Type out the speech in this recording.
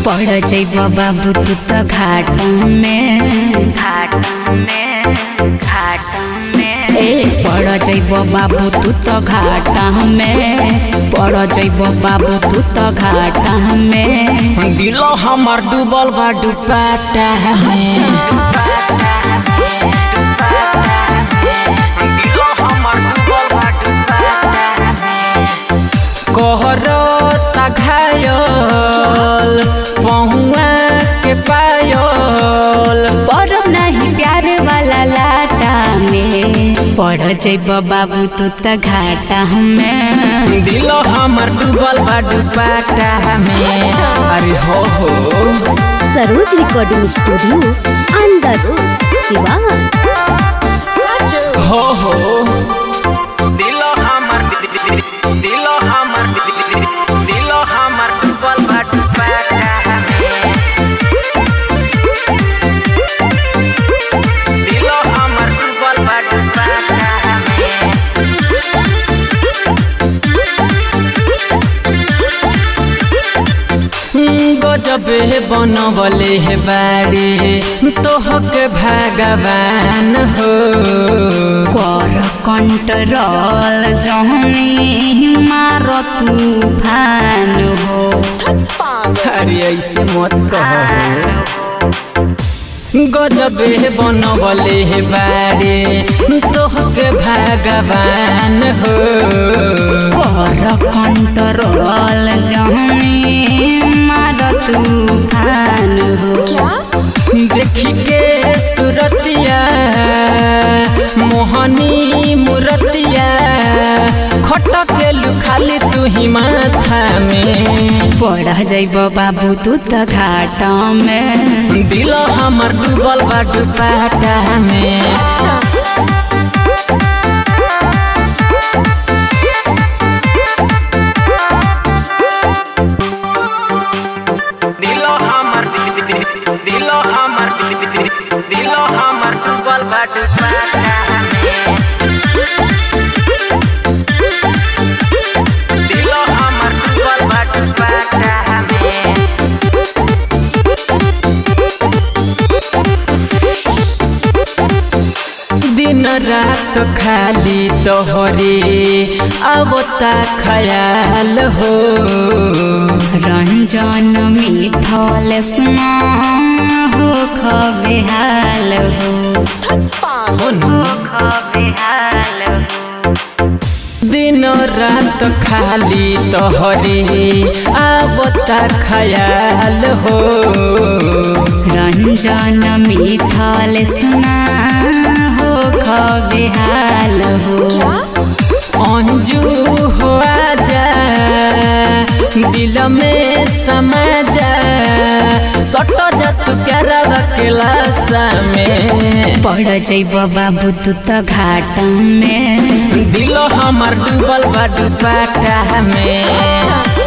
पड़ जैब बाबू तू तो घाट में घाट में घाट में ए पड़ जैब बाबू तू तो घाट में पड़ जैब बाबू तू तो घाट में दिलो हमर डूबल बा डुबाटा में दिलो हमर डूबल बा डुबाटा कहरो ता घायल पहुआ के पायल परब नहीं प्यार वाला लाटा में पड़ जैब बाबू तू तो घाटा में दिलो हमर डूबल बा डुबाटा में अरे हो हो सरोज रिकॉर्डिंग स्टूडियो अंदर सिवान हो हो दिलो हमर दिलो हमर दिलो हमर डूबल बा डुबाटा में दिलो हमर डूबल बा डुबाटा में गजबे बनबले हे बाड़ी तोहके भगवान हो कर कंट्रोल जहनी मार तूफान हो अरे ऐसे मत कहो गजबे बनबले हे बाड़ी तोहके भगवान हो कर कंट्रोल जहनी मार तूफान हो देखी के सुरतिया मोहनी मुरतिया खटके खाली तू ही माथा में पढ़ जैब बाबू तू तो घाट में दिल हमर डूबल बा डुबाटा में दिल हमर दिल हमर दिल हमर डूबल बा डुबाटा में दिल हमर डूबल बा डुबाटा में दिन रात खाली तोहरे आवता खयाल हो रंजन मिठल सुना हो खबेहाल हो हो न? हो खबेहाल हो दिन रात खाली तोहरे आवता खयाल हो रंजन मिठल सुना हो खबेहाल हो अंजू हो आजा दिल में समा जा सट जा तू प्यारा के लाशा में पड़ जैब बाबू तू तो घाट में दिल हमर डूबल बा डुबाटा में